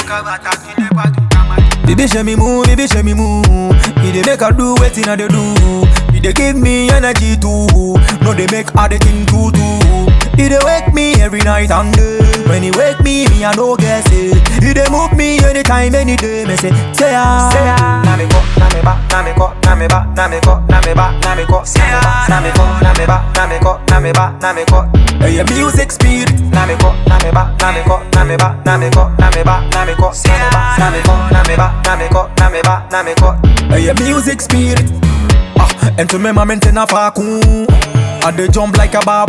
Baby show me move, baby show me move. He dey make her do wetin I dey do. He dey give me energy too. No dey make her dey think too too. He dey wake me every night and day. When he wake me, me I no guess it. He dey move me anytime, any day. Me say, say ah, say ah. Na me ko, na me ba, na me ko, na me ba, na me ko, na me ba, na me ko, na me ko, na me ba, na me ko, na me ba, na me ko. Hey, your music spirit. Na me ko, na me ba, na me ko, na me ba, na me ko, na me ba, na me ko, na me ko, na me ba, na me ko, na me ba, na me ko. Hey, your music spirit. Ah, and to me, my maintain a faku. I dey jump like a babu.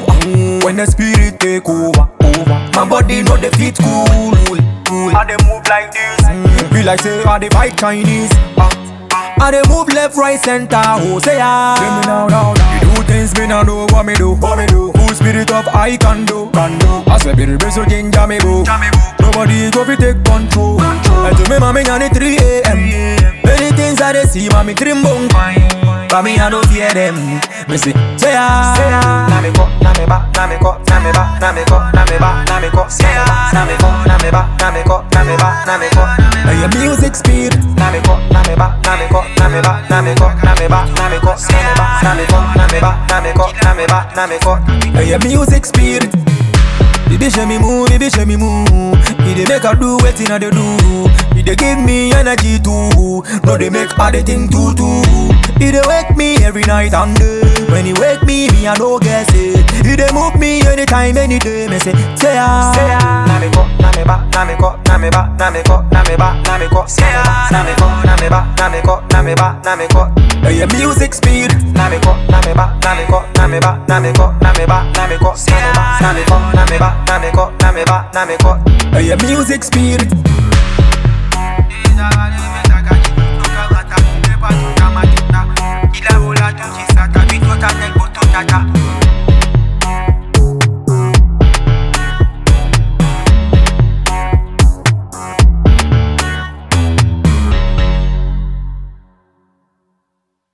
Ah, when the spirit take over, over. My body no dey fit cool, cool. I dey move like this. Mm, be like say I dey fight Chinese. Ah, I dey move left, right, center. Oh, say ah. Say me now, now, now. You do things me now know what me do, what me do. Cool spirit of I can do, can do. I say be the best so ginger me boo. Nobody go fi take control. And to me, mommy, on it 3 a.m. Many things I dey see, mommy dream bone. But me, I don't fear them. Me say, say ah, say ah. Na me ko, na me ba, na me ko, na me ba, na me ko, na me ba, na me ko, na me ko, na me ba, na me ko, na me ba, na me ko. Hey, your music spirit. Na me ko, na me ba, na me ko, na me ba, na me ko, na me ba, na me ko, na me ko, na me ba, na me ko, na me ba, na me ko. Hey, your music spirit. Baby show me move, baby show me move. He dey make her do wetin I dey do. He dey give me energy too. No dey make her dey think too too. He dey wake me every night and day. When he wake me, me I no guess it. He dey move me anytime, any day. Me say, say ah, say ah. Na me ko, na me ba, na me ko, na me ba, na me ko, na me ba, na me ko, na me ko, na me ba, na me ko, na me ba, na me ko. Hey, your music spirit. Na me ko, na me ba, na me ko, na me ba, na me ko, na me ba, na me ko, na me ko, na me ba, na me ko, na me ba, na me ko. Hey, your music spirit.